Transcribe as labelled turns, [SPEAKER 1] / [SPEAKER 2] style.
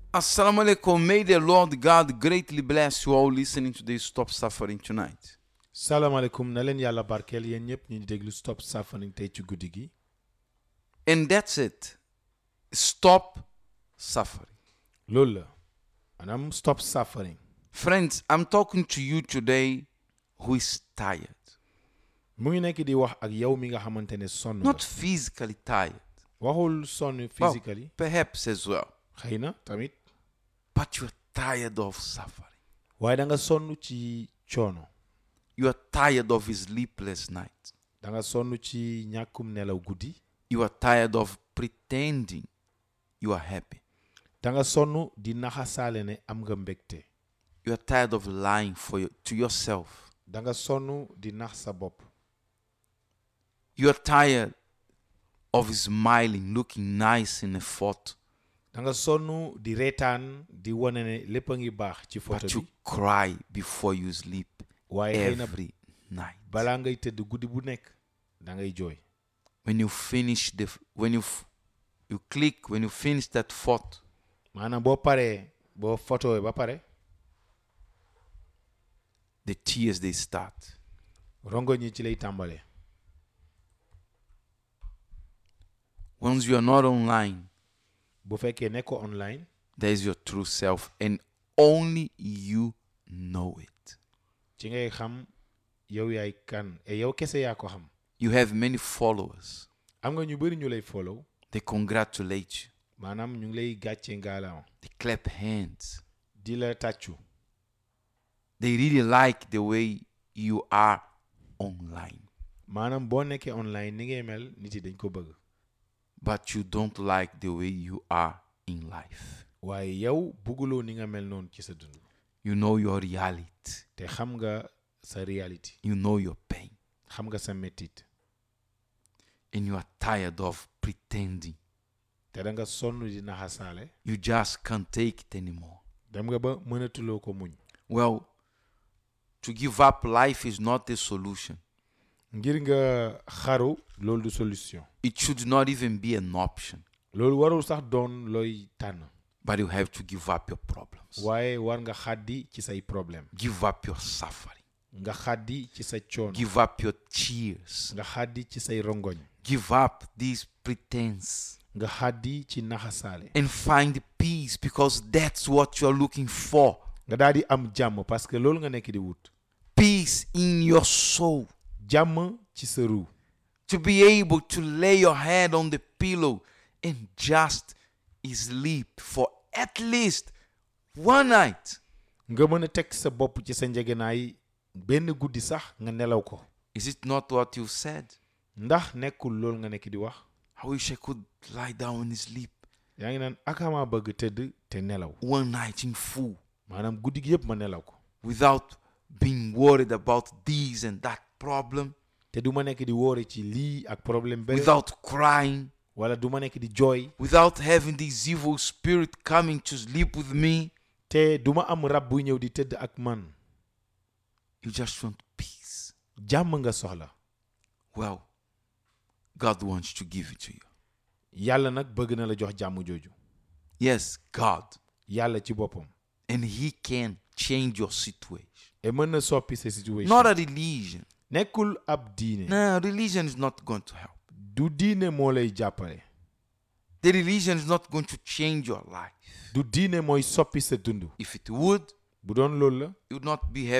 [SPEAKER 1] Assalamu alaikum. May the Lord God greatly bless you all listening to this Stop Suffering tonight.
[SPEAKER 2] salaamaaleykum na leen yàlla barkeel yéen ñëpp ñu déglu stop suffering tey ci guddi gi
[SPEAKER 1] And that's it. Stop suffering.
[SPEAKER 2] loolu la maanaam stop suffering
[SPEAKER 1] Friends, I'm talking to you today who is tired.
[SPEAKER 2] mu ngi nekk di wax ak yow mi nga xamante ne sonn nga
[SPEAKER 1] Not physically tired.
[SPEAKER 2] waxul sonn
[SPEAKER 1] Well,
[SPEAKER 2] physically
[SPEAKER 1] perhaps as well.
[SPEAKER 2] xëy na tamit
[SPEAKER 1] But you're tired of suffering.
[SPEAKER 2] waaye da nga sonn ci coono
[SPEAKER 1] You are tired of sleepless nights.
[SPEAKER 2] da nga sonn ci ñàkkum nelaw guddi
[SPEAKER 1] You are tired of pretending you are happy.
[SPEAKER 2] da nga sonn di naxasaale ne am nga mbégte
[SPEAKER 1] You are tired of lying for you, to yourself.
[SPEAKER 2] da nga sonn di nax sa bopp
[SPEAKER 1] You are tired of smiling, looking nice in a photo,
[SPEAKER 2] da nga sonn di reetaan di wane ne lépp a ngi baax ci photo
[SPEAKER 1] but you
[SPEAKER 2] bi
[SPEAKER 1] cry before you sleep
[SPEAKER 2] waaye xëy na
[SPEAKER 1] every night.
[SPEAKER 2] balaa ngay tëdd guddi bu nekk da ngay jooy
[SPEAKER 1] When you finish the, f- when you, f- you click, when you finish that photo,
[SPEAKER 2] maanaam boo paree boo photo ba pare
[SPEAKER 1] the tears they start.
[SPEAKER 2] rongo ñi ci lay tàmbalee
[SPEAKER 1] Once you are not online,
[SPEAKER 2] bu fekkee nekkoo online
[SPEAKER 1] there is your true self, and only you know it.
[SPEAKER 2] ci ngay xam yow yaay kan et yow kese yaa ko xam
[SPEAKER 1] You have many followers.
[SPEAKER 2] am nga ñu bëri ñu lay follow
[SPEAKER 1] They congratulate you.
[SPEAKER 2] maanaam ñu ngi lay gàcce ngaalaam
[SPEAKER 1] They clap hands.
[SPEAKER 2] di la tàccu
[SPEAKER 1] They really like the way you are online.
[SPEAKER 2] maanaam boo nekkee online ni ngay mel nit yi dañ ko bëgg
[SPEAKER 1] But you don't like the way you are in life.
[SPEAKER 2] waaye yow bugguloo ni nga mel noonu ci sa dund
[SPEAKER 1] You know your reality.
[SPEAKER 2] te xam nga sa reality
[SPEAKER 1] You know your pain.
[SPEAKER 2] xam nga sa mettit
[SPEAKER 1] And you are tired of pretending.
[SPEAKER 2] te da nga sonn di naxasaale
[SPEAKER 1] You just can't take it anymore.
[SPEAKER 2] dem nga ba mënatuloo ko muñ
[SPEAKER 1] Well, to give up life is not the solution.
[SPEAKER 2] ngir nga xaru loolu du solution
[SPEAKER 1] It should not even be an option.
[SPEAKER 2] loolu warul sax doon looy tànn
[SPEAKER 1] But you have to give up your problems.
[SPEAKER 2] waaye war nga xaddi ci say problème
[SPEAKER 1] Give up your suffering.
[SPEAKER 2] nga xaddi ci sa coono
[SPEAKER 1] Give up your tears.
[SPEAKER 2] nga xaddi ci say rongoñ
[SPEAKER 1] Give up this pretense.
[SPEAKER 2] nga xaddi ci naxasaale
[SPEAKER 1] and find peace because that's what you're looking for.
[SPEAKER 2] nga daal di am jàmm parce que loolu nga nekk di wut
[SPEAKER 1] Peace in your soul.
[SPEAKER 2] jàmm ci sa ruu
[SPEAKER 1] To be able to lay your head on the pillow and just sleep for at least one night.
[SPEAKER 2] nga mën a teg sa bopp ci sa njegenaay benn guddi sax nga nelaw ko
[SPEAKER 1] Is it not what you said?
[SPEAKER 2] ndax nekkul loolu nga nekk di wax
[SPEAKER 1] I wish I could lie down and sleep
[SPEAKER 2] yaa ngi naan akamaa bëgg tëdd te nelaw
[SPEAKER 1] one night in full
[SPEAKER 2] maanaam guddi gi yëpp ma nelaw ko
[SPEAKER 1] without being worried about this and that problem,
[SPEAKER 2] te du ma nekk di wóore ci lii ak problème bële
[SPEAKER 1] without crying,
[SPEAKER 2] wala du ma nekk di jooy
[SPEAKER 1] without having this evil spirit coming to sleep with me.
[SPEAKER 2] te du ma am rab buy ñëw di tëdd ak man
[SPEAKER 1] You just want peace.
[SPEAKER 2] jàmm nga soxla
[SPEAKER 1] Well, God wants to give it to you.
[SPEAKER 2] yàlla nag bëgg na la jox jàmm jooju
[SPEAKER 1] Yes, God.
[SPEAKER 2] yàlla ci boppam
[SPEAKER 1] And He can change your situation.
[SPEAKER 2] et mën na soppi sa situation
[SPEAKER 1] Not a religion.
[SPEAKER 2] nekkul ab diine
[SPEAKER 1] No, religion is not going to help.
[SPEAKER 2] du diine moo lay jàppale
[SPEAKER 1] The religion is not going to change your life.
[SPEAKER 2] du diine mooy soppi sa dund
[SPEAKER 1] If it would,
[SPEAKER 2] bu doon loolu la
[SPEAKER 1] you would not be